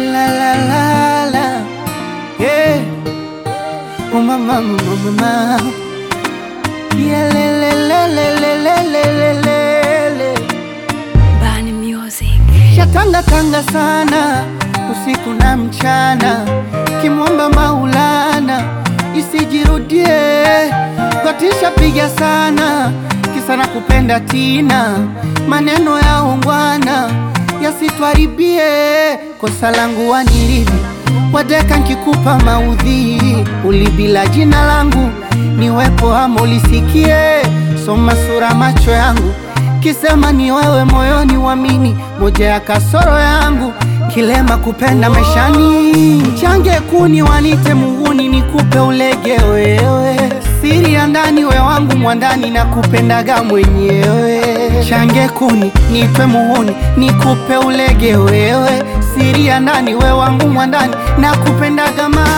la la la la yeah. Oh mama mama mama yeah le le le le le le le le le Bani Music. Shatanga tanga sana usiku na mchana, kimwomba Maulana isijirudie. Gotisha piga sana kisa na kupenda tina, maneno ya ungwana yasitwaribie. Kosa langu wanilivi wadeka nkikupa maudhi, ulibila jina langu niwepo ama ulisikie, soma sura macho yangu kisema ni wewe moyoni wamini, moja ya kasoro yangu kilema kupenda maishani, change kuni wanite muhuni, nikupe ulege wewe, siri ya ndani we wangu mwandani, na kupendaga mwenyewe, change kuni nitwe muhuni, nikupe ulege wewe, siri ya ndani we wangu mwandani, na kupendaga ma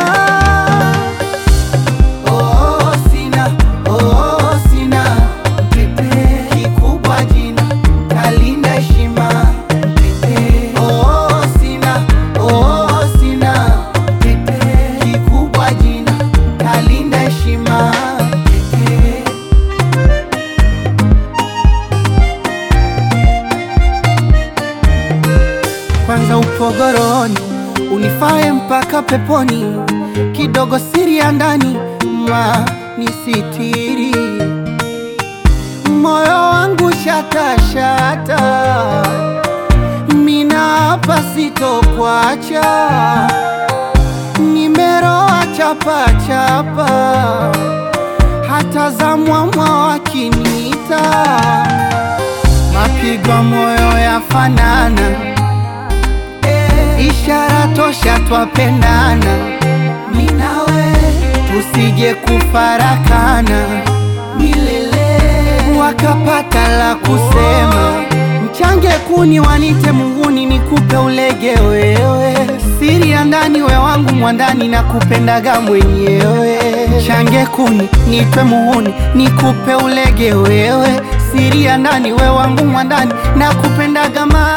Oh, sina, oh, sina Mpepe kikubwa jina kalinda heshima Mpepe oh, sina, oh, sina Mpepe kikubwa jina kalinda heshima Mpepe kwanza upogoroni unifae mpaka peponi, kidogo siri ya ndani ma nisitiri, moyo wangu shatashata, mina hapa sitokwacha, nimeroa chapachapa, hata za mwamwa wakiniita, mapigo moyo yafanana ishara tosha twapendana, minawe tusije kufarakana milele, wakapata la kusema mchange kuni wanite munguni, nikupe ulege wewe, siri ya ndani we wangu mwandani, na kupendaga mwenyewe, change kuni nitwe muhuni, nikupe ulege wewe, siri ya ndani we wangu mwandani, na kupendaga ma